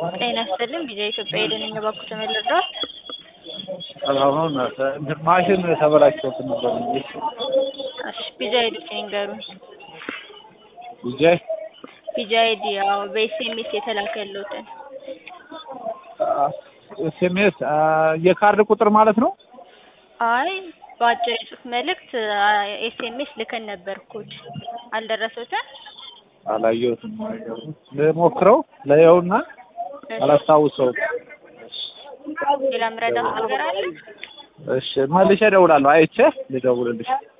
ጤና ይስጥልኝ ቪዛ ኢትዮጵያ የደንኛ ባኩ ተመልሷል። አሁን እንትን ማሽን ተበላሽቶብን ነበር እንጂ እሺ ቪዛ ሄዱት ይንገሩን። ቢጃይ ቪዛ አይዲ ያው በኤስኤምኤስ የተላከልዎትን ኤስኤምኤስ የካርድ ቁጥር ማለት ነው። አይ በአጭር የጽሁፍ መልእክት ኤስኤምኤስ ልከን ነበር ኮድ አልደረሰዎትም? አላየሁትም። ልሞክረው ለየውና አላስታውሰውም። ሌላ ምረዳት ነገር አለ? እሺ መልሼ እደውላለሁ። አይቼ ልደውልልሽ።